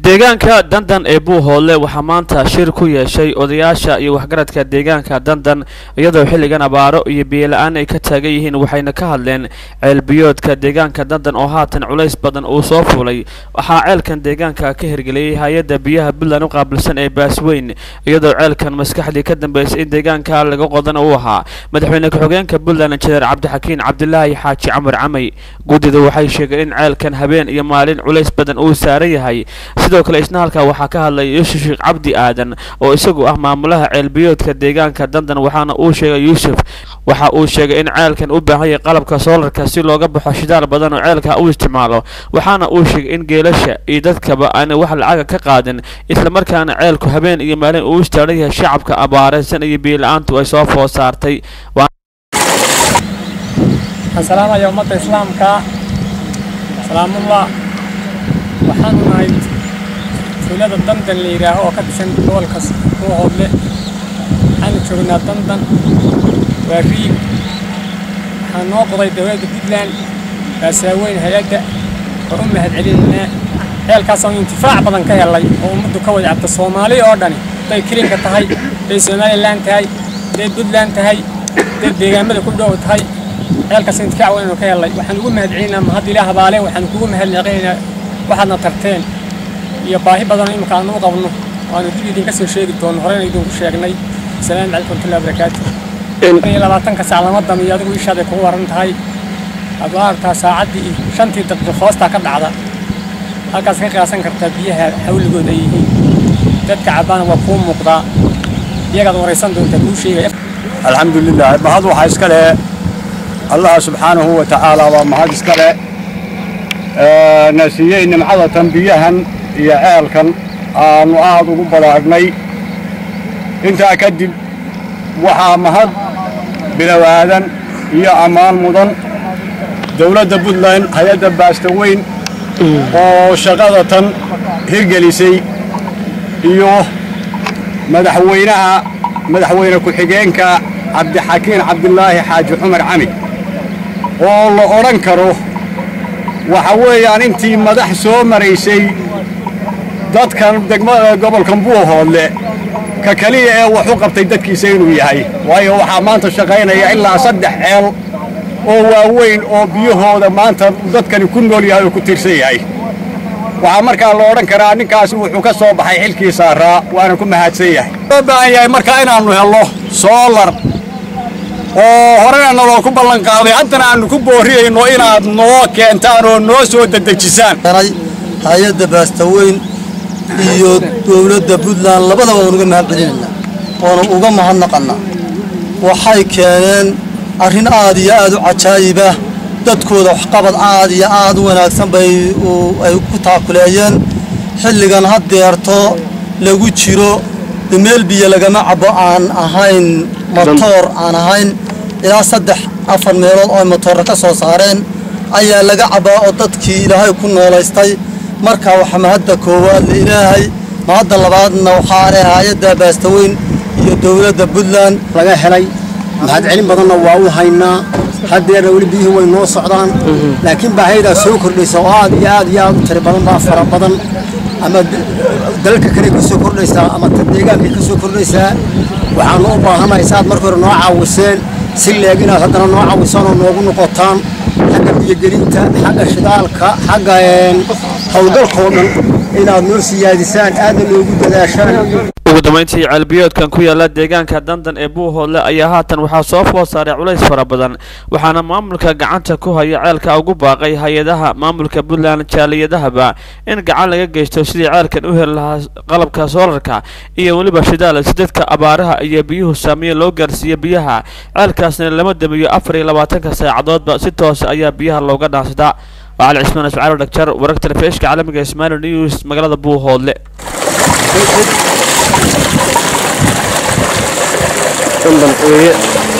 deegaanka dandan ee buuhoodle waxaa maanta shir ku yeeshay odayaasha iyo waxgaradka deegaanka dandan iyadoo xilligan abaaro iyo biyola-aan ay ka taagan yihiin waxayna ka hadleen ceelbiyoodka deegaanka dandan oo haatan culays badan uu soo fuulay waxaa ceelkan deegaanka ka hirgeliyey hay-adda biyaha puntland u qaabilsan ee baasweyn iyadoo ceelkan maskaxdii ka dambeysay in deegaanka laga qodana uu ahaa madaxweyne ku-xigeenka puntland injineer cabdixakiin cabdilaahi xaaji camar camay guddida waxay sheegeen in ceelkan habeen iyo maalin culays badan uu saaran yahay sidoo kale isna halkaa waxaa ka hadlay yuusuf sheekh cabdi aadan oo isagu ah maamulaha ceelbiyoodka deegaanka dandan waxaana uu sheegay yuusuf waxa uu sheegay in ceelkan u baahan yahay qalabka soolarka si looga baxo shidaal badan oo ceelka u isticmaalo waxaana uu sheegay in geelasha iyo dadkaba aanay wax lacaga ka qaadin islamarkaana ceelku habeen iyo maalin uu istaaran yahay shacabka abaareysan iyo biyo-la-aantu ay soo food saartay salaamaya ummadda islaamka salaamullah waxaanu nahay tuulada dandan la yidhaaho oo ka tirsan gobolka buuhoodle waxaanu joognaa dandan waa riig waxaa noo qoday dowladda puntland baasaaweyn hay-adda oo u mahad celinaynaa ceelkaasaan intifaac badan ka helay oo ummaddu ka wada cabta soomaali oo dhani hadday kilinka tahay hadday somalilan tahay hadday puntland tahay hadday deegaamada ku dhow tahay ceelkaas intifaac waynu ka helay waxaan ugu mahad celinaynaa mahad ilaah baale waxaan kugu mahadnaqaynaa waxaadna tarteen iyo baahi badan imika aanu u qabno waanu dib idinka soo sheegi doono horeyna idinku sheegnay asalaamu calaykum warahmatullahi wabarakaatu iyo labaatanka saac lama damiyo adigu ishaaday kugu waran tahay aad waa aragtaa saacaddii iyo shantii daqiiqo hoostaa ka dhacda halkaas ka qiyaasan kartaa biyaha xawligood ay yihiin dadka cabbaana waa kuu muuqdaa iyagaad waraysan doontaa kuu sheegaya alxamdulilah mahad waxaa iska leh allah subxaanahu wa tacaala waa mahad iska leh na siiyey nimcadatan biyahan iyo ceelkan aanu aad ugu balaadhnay intaa kadib waxaa mahad bilowaadan iyo ammaan mudan dowladda puntland hay-adda baastaweyn oo shaqadatan hirgelisay iyo madaxweynaha madaxweyne ku-xigeenka cabdixakiin cabdilaahi xaaji cumar cami oo la odhan karo waxa weeyaan intii madax soo maraysay dadkan degmada gobolkan buuhoodle ka keliya ee wax u qabtay dadkiisa inuu yahay waayo waxaa maanta shaqaynaya ilaa saddex ceel oo waaweyn oo biyahooda maanta dadkani ku nool yahay oo ku tiirsan yahay waxaa markaa la odhan karaa ninkaasi wuxuu ka soo baxay xilkii saaraa waana ku mahadsan yahay loo baahan yahay markaa inaannu helno soolar oo horena naloo ku ballan qaaday haddana aannu ku boorriyayno inaad noo keentaan oo noo soo dedejisaan hay-adda baastaweyn iyo dowladda puntland labadaba waan uga mahad celinaynaa oona uga mahadnaqannaa waxay keeneen arrin aad iyo aad u cajaayibah dadkooda waxqabad aad iyo aad u wanaagsan bay ay ku taakuleeyeen xilligan haddeerto lagu jiro meel biyo lagama cabbo aan ahayn motoor aan ahayn ilaa saddex afar meelood oo ay motoorra ka soo saareen ayaa laga cabbaa oo dadkii ilaahay ku noolaystay markaa waxaa mahadda koowaad la ilaahay mahadda labaadna waxaa leh hay-adda baastaweyn iyo dowladda puntland laga helay mahad celin badanna waa u haynaa haddeerna weli biyihii way noo socdaan laakiin baahaydaa soo kordhaysa oo aad iyo aad iyo aad u tiri badan baa fara badan ama dalalka kale ka soo kordhaysaa ama deegaankay ka soo kordhaysaa waxaanu u baahanahay saaad marka hore noo caawiseen si leeg inaad haddana noo caawisaan oo noogu noqotaan xagga biyogelinta xagga shidaalka xagga howlgalkoo dhan inaad noo siyaadisaan aadna noogu dadaashaan ugu dambayntii ceelbiyoodkan ku yaala deegaanka dandan ee buuhoodle ayaa haatan waxaa soo food saaray culays fara badan waxaana maamulka gacanta ku haya ceelka ugu baaqay hay-adaha maamulka puntland jaaliyadahaba in gacan laga geysto sidii ceelkan u heli lahaa qalabka soolarka iyo weliba shidaal si dadka abaaraha iyo biyuhu saamiye loo gaarsiiyo biyaha ceelkaasna lama damiyo afar iyo labaatanka saacadoodba si toose ayaa biyaha looga dhaansadaa وعلى عثمان اسماعيل دكتور ورقة الفيش كعالمي اسماعيل نيوز مقالة بوهول dandan weeye